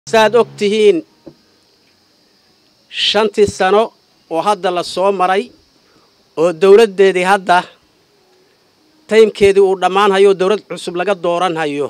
saaad og tihiin shantii sano oo hadda la soo maray oo dawladdeedii hadda taymkeedii uu dhammaan hayo dawlad cusub laga dooran hayo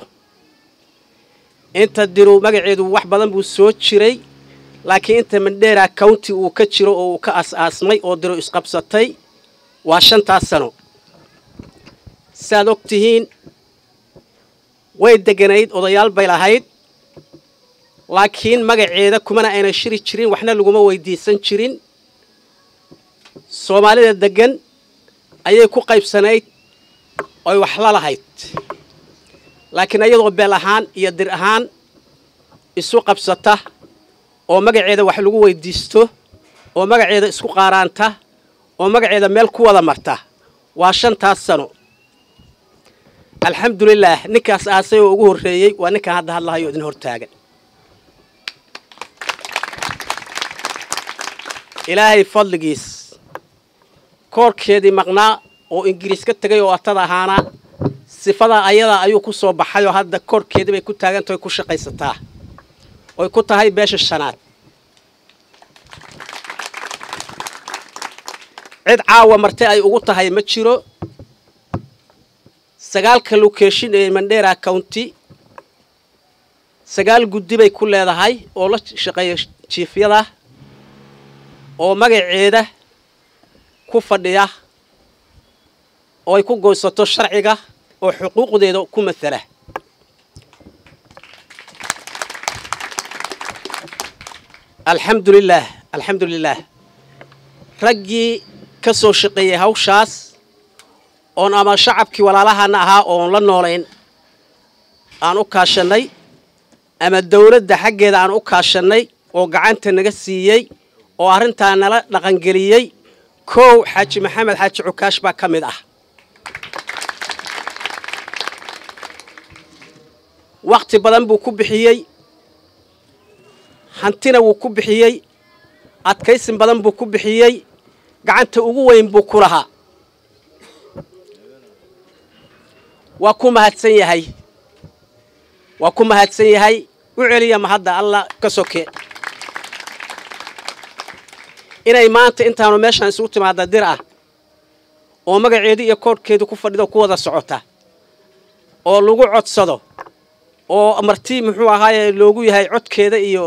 inta diru magaceedu wax badan buu soo jiray laakiin inta mandheera county uu ka jiro oo uu ka as-aasmay oo diru isqabsatay waa shantaas sano saaad og tihiin way deganayd odayaal bay lahayd laakiin magaceeda kumana ayna shiri jirin waxna laguma weydiisan jirin soomaalida deggan ayay ku qaybsanayd oy wax la lahayd laakiin iyadoo beel ahaan iyo dir ahaan isu qabsata oo magaceeda wax lagu weydiisto oo magaceeda isku qaaraanta oo magaceeda meel ku wada marta waa shantaas sano alxamdulilaah ninkaas aasay oo ugu horreeyey waa ninkaan hadda hadlahayo idin hortaagan ilaahay fadligiis koorkeedii maqnaa oo ingiriis ka tegay oo atada ahaana sifadaa ayadaa ayuu ku soo baxay oo hadda koorkeedii bay ku taagantahay ku shaqaysataa oy ku tahay beesha shanaad cid caawa marte ay ugu tahay ma jiro sagaalka location ee mandheera county sagaal guddi bay ku leedahay oo la shaqeeya jiifyada oo magaceeda ku fadhiya oo ay ku goysato sharciga oo xuquuqdeeda ku matala alxamdulilaah alxamdulilaah raggii ka soo shaqeeyey hawshaas oon ama shacabkii walaalahana ahaa oon la noolayn aan u kaashannay ama dawladda xaggeeda aan u kaashannay oo gacanta naga siiyey oo arrintaa nala dhaqangeliyey kow xaaji maxamed xaaji cukaash baa ka mid ah wakhti badan buu ku bixiyey hantina wuu ku bixiyey adkaysin badan buu ku bixiyey gacanta ugu weyn buu ku lahaa waa ku mahadsan yahay waa ku mahadsan yahay u celiya mahadda allah ka soke inay maanta intaanu meeshaan isugu timaada dir ah oo magaceedii iyo koorhkeedu ku fadhido ku wada socota oo lagu codsado oo marti muxuu ahaaye loogu yahay codkeeda iyo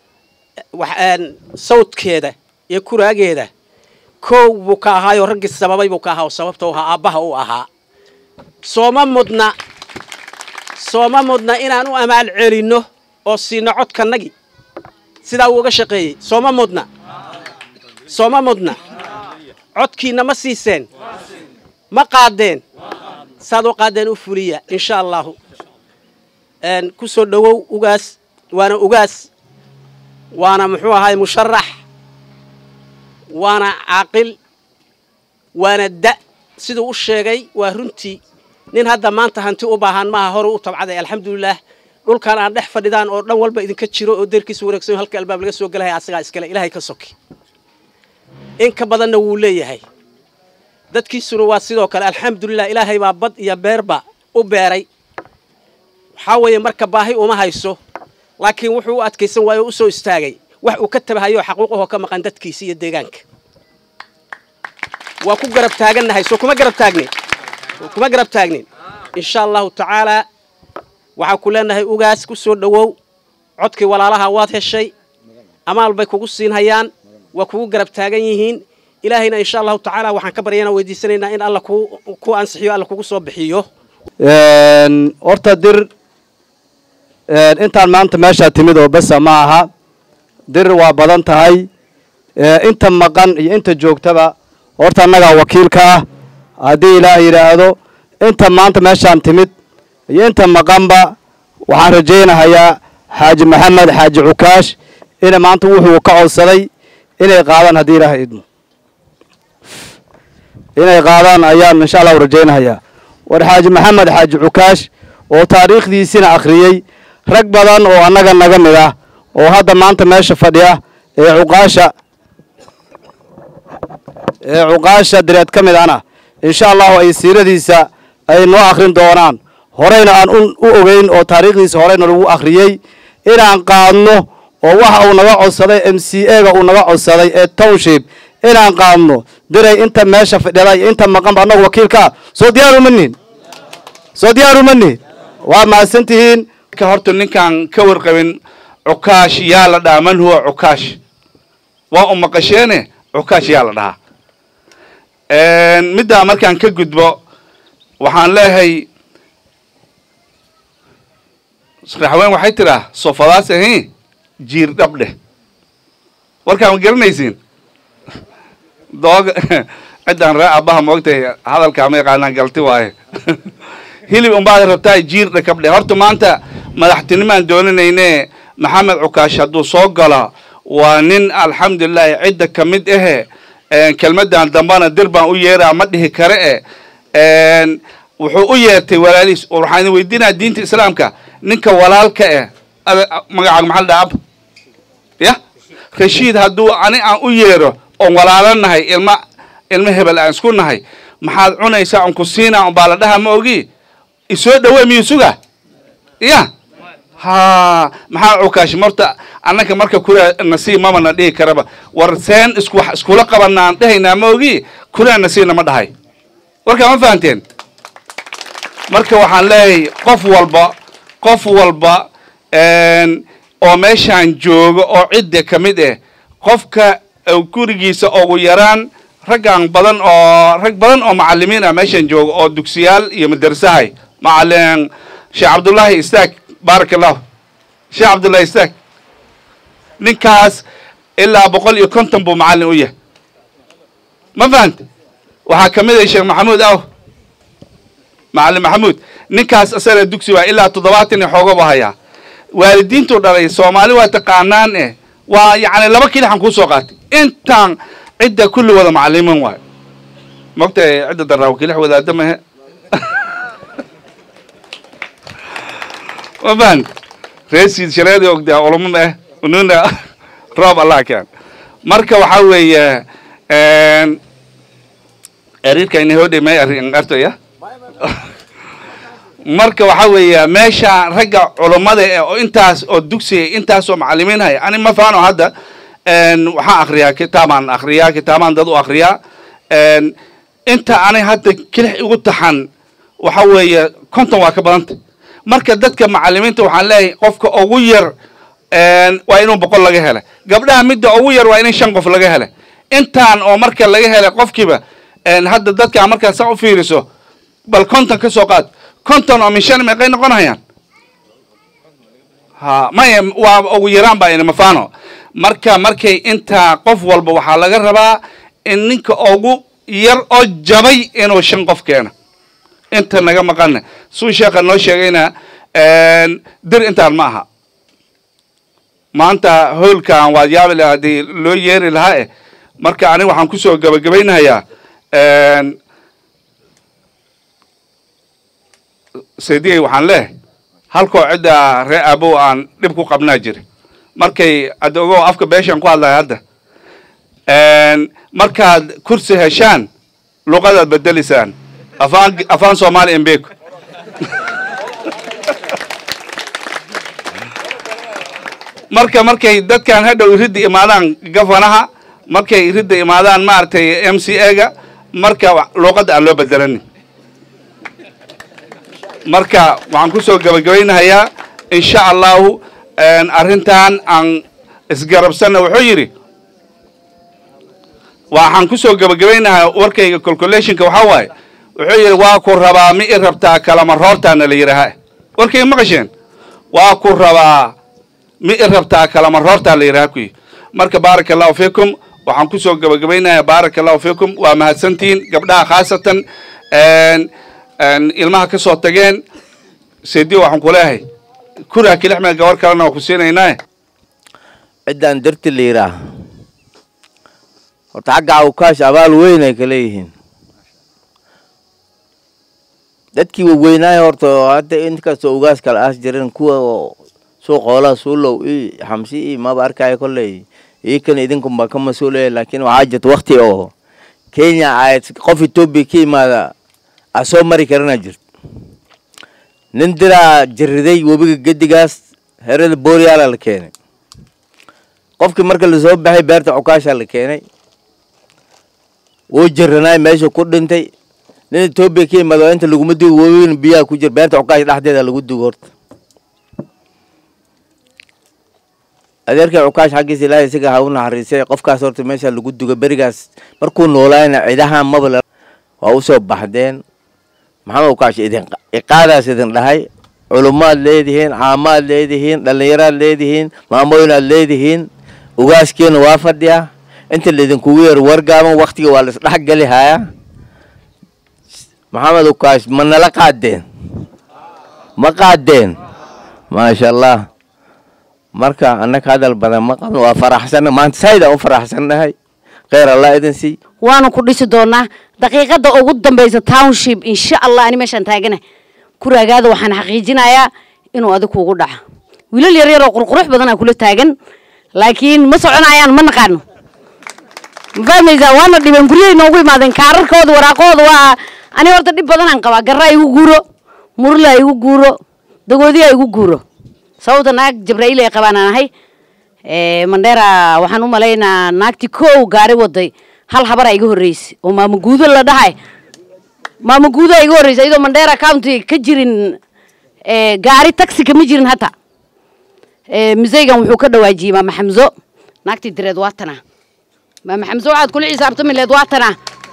sawdkeeda iyo kuraageeda koow buu ka ahaayoo raggii sababay buu ka ahaa oo sababta u ahaa aabbaha u ahaa sooma mudna sooma mudna inaan u amaal celinno oo siino codkanagii sidaa uu uga shaqeeyey sooma mudna sooma mudna codkiinna ma siiseen ma qaadeen saad u qaadeen u fuliya insha allahu ku soo dhowow ugaas waana ugaas waana muxuu ahaay musharax waana caaqil waana da siduu u sheegay waa runtii nin hadda maanta hanti u baahan maaha hore u tabcaday alxamdulilaah dhulkan aan dhex fadhidaan oo dhan walba idinka jiro oo deerkiisa wareegsan halka albaab laga soo gelaya asagaa iskale ilaahay ka soki in ka badanna wuu leeyahay dadkiisuna waa sidoo kale alxamdulilah ilaahay baa bad iyo beerba u beeray waxaa weeye marka baahi uma hayso laakiin wuxuu u adkaysan waayo o u soo istaagay wax uu ka tabahayo xaquuqahoo ka maqan dadkiisa iyo deegaanka waa ku garab taagannahay soo kuma garab taagnin kuma garab taagnin insha allahu tacaalaa waxaan ku leenahay ugaas ku soo dhowow codkii walaalaha waad heshay amaal bay kugu siinhayaan waa kugu garab taagan yihiin ilaahayna insha allahu tacaala waxaan ka baryana weydiisanaynaa in alla ku ansixiyo alla kugu soo bixiyo horta dir intaan maanta meeshaa timid oo besa ma aha dir waa badan tahay inta maqan iyo inta joogtaba horta annagaa wakiilka ah haddii ilaah yidhaahdo inta maanta meeshaan timid iyo inta maqanba waxaan rajaynahayaa xaaji maxamed xaaji cukaash ina maanta wuxuu ka codsaday inay qaadaan haddii ilaah idmo inay qaadaan ayaan insha allahu rajaynahayaa war xaaji maxamed xaaji cukaash oo taariikhdiisina akhriyey rag badan oo annaga naga mid ah oo hadda maanta meesha fadhiya ee cuqaasha ee cuqaasha direed ka mid ana insha allahu ay siiradiisa ay noo akhrin doonaan horeyna aan u ogeyn oo taariikhdiisa horeyna lagu akhriyey inaan qaadno oo waxa uu naga codsaday m c a-ga uu naga codsaday ee township inaan qaadno diray inta meesha fadhida iyo inta maqanba annagu wakiilkaa soo diyaaruma nihin soo diyaaruma nihin waa mahadsan tihiin ka horta ninkaan ka warqabin cukaash yaa la dhahaa man huwa cukaash waa u maqasheene cukaash yaa la dhahaa middaa markaan ka gudbo waxaan leeyahay raxween waxay tiraa sofadaas ahi jiir dhab dheh warkaan ma garanaysiin dooga ciddaan ree aabbaha moogtahay hadalkaa ma yaqaanaan galti waaye hilib unbaad rabtaa jiir dhakab dheh horta maanta madaxtinimaan doonanayne maxamed cukaash hadduu soo galo waa nin alxamdulilahi cidda ka mid ahe kelmadan dambana dir baan u yeeraa ma dhihi kare e wuxuu u yeertay walaalihiis waxaan weydiinaya diinta islaamka ninka walaalka eh magacaaga maxaa la dhaha ab ya rashiid hadduu ani aan u yeero oon walaalo nahay ilma ilmo hebel aan isku nahay maxaad cunaysaa on ku siinaa on baa la dhaha ma ogi isoo dhawe miyuu suga ya ha maxaa cukaash marta annaka marka kura nasiib mama na dhihi karaba war seen isku wax iskula qabanaan dhehaynaa ma ogi kuraa nasiibna ma dhahay warkaa ma fahanteen marka waxaan leeyahay qof walba qof walba oo meeshaan jooga oo cidda ka mid ah qofka gurigiisa ugu yaraan raggan badan oo rag badan oo macalimiin ah meeshaan jooga oo dugsiyaal iyo madrasahay macalin sheekh cabdullaahi istaag baaraka allahu sheekh cabdullahi istaag ninkaas ilaa boqol iyo konton buu macallin u yahay ma fahante waxaa ka mid ah sheekh maxamuud aw macallin maxamuud ninkaas asana dugsi waa ilaa toddobaatan iyo xooga bu hayaa waalidiintuu dhalay soomaali waa taqaanaan eh waa yacni laba kilixan kuu soo qaatay intaan cidda kulli wada macalimiin waayo mogtahay cidda daraawo kilix wadaada mahe ma fahant reesiid shareedi ogdaa culamo ma ah ununa roob allah keen marka waxaa weeye ariirka inahodhe may artoya marka waxaa weeya meesha ragga culummada eh oo intaas oo dugsiga intaasoo macalimiin haya ani ma faano hadda waxaan akriyaa kitaabaan akriyaa kitaabaan dad u akriyaa inta ani hadda kilix igu taxan waxa weeye konton waa ka badanta marka dadka macalimiinta waxaan leeyahay qofka ugu yar waa inuu boqol laga hela gabdhaha midda ugu yar waa in shan qof laga hela intaan oo marka laga hela qofkiiba hadda dadka markaa saa u fiiriso bal konton ka soo qaad konton oo min shan meeqay noqonayaan ha maya waa ugu yaraan baa inamafano marka markay intaa qof walba waxaa laga rabaa in ninka ugu yar oo jabay inuu shan qof keeno inta naga maqana suu sheekha noo sheegayna dir intaan ma aha maanta hoolkan waad yaabi laha haddii loo yeeri lahaa eh marka aniga waxaan kusoo gabagabaynayaa saydiyey waxaan leehay halkoo cidda ree aabow aan dhib ku qabnaa jira markay hadda ogo afka beeshaan ku hadlaya hadda markaad kursi heshaan luqadaad bedeliysaan afaan afaan soomaali embeku marka markay dadkan hadhow iridda imaadaan gafanaha markay iridda imaadaan maaragtay m c a-ga marka luuqadda aan loo bedelanin marka waxaan kusoo gabagabaynahayaa insha allahu arrintan aan isgarabsanna wuxuu yidhi waxaan kusoo gabagabaynahaa warkayga calculationka waxaa waaye wuxuu yidhi waa ku rabaa mi i rabtaa kalama roortaana la yidhaahaa warkayga maqasheen waa ku rabaa mi i rabtaa kalama roortaa la yidhaha kuyi marka baaraka allahu fiikum waxaan kusoo gabagabaynayaa baaraka allahu fiikum waa mahadsantihiin gabdhaha khaasatan ilmaha ka soo tageen sediyo waxaan ku leeyahay kuraa kilixmee gabar kalena waa ku siinaynaa ciddaan darti la yidhaah horta xagga awkaash abaal weyn ay ka leeyihiin dadkii waweynaayo horta hadda inkastoo ugaas kala aas jirin kuwa suuq hoolaha suulow i xamsi i maba arkaayo kolley iikana idinkunbaa ka mas-uulaya laakiin waxaa jirta wakti oo kenya ay qof etoobiya ka yimaada a soo mari karana jirto nin diraa jiriday webiga gedigaas herada booryaala la keenay qofkii marka lasoo baxay beerta cukaasha la keenay wuu jiranaay meesha ku dhintay nin etoobiya ka yimaado inta laguma dugo waweyn biyaha ku jira beerta cukaasha dhexdeeda lagu dugo horta adeerkay cukaash xaggiisa ilaahay isaga ha u naxariisay qofkaas horta meesha lagu duga berigaas markuu noolaayna cidaha maba waa usoo baxdeen maxamed cukaash idin iqaadaas idin dhahay culumaad leedihiin caamaad leedihiin dhallinyaraad leedihiin maamooyinaad leedihiin ugaaskeena waa fadhiya inta laidinkugu yeero wargaaban waktiga waa laisdhexgeli hayaa maxamed cukaash ma nala qaadeen ma qaadeen maasha allah marka annaga hadal badan ma qabno waa faraxsanna maanta saydaan u faraxsannahay kheyr allah idin sii waanu ku dhisi doonaa daqiiqada ugu dambaysa township insha allah ani meeshaan taagana kuraagaada waxaan xaqiijinayaa inuu adig kuugu dhaco wiilal yar yar oo qurqurux badanaa kula taagan laakiin ma soconayaan ma naqaano ma fahmaysaa waana dhibeen guryahay noogu imaadeen kaararkooda waraaqahooda waa ani horta dhib badanaan qabaa garraa igu guuro murla igu guuro dagoodiyaa igu guuro sababta naag jabraa'iil ay qabaan aan ahay mandheera waxaan u malaynaa naagtii kow gaari waday hal habara iga horreysay oo maamaguudo la dhahay maamaguudo iga horreysay iyadoo mandheera county ka jirin gaari taxi kama jirin hata misaygan wuxuu ka dhawaajiyey maama xamso naagtii direed waa tana maama xamso waxaad kula xisaabtami leed waa tana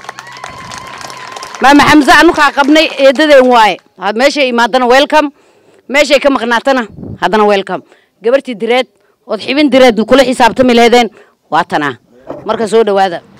maama xamse anukaa qabnay eedadeen waaye meeshay imaadana welcome meeshay ka maqnaatana haddana welcome gabartii direed ood xibin direed kula xisaabtami lehdeen waa tanaa marka soo dhowaada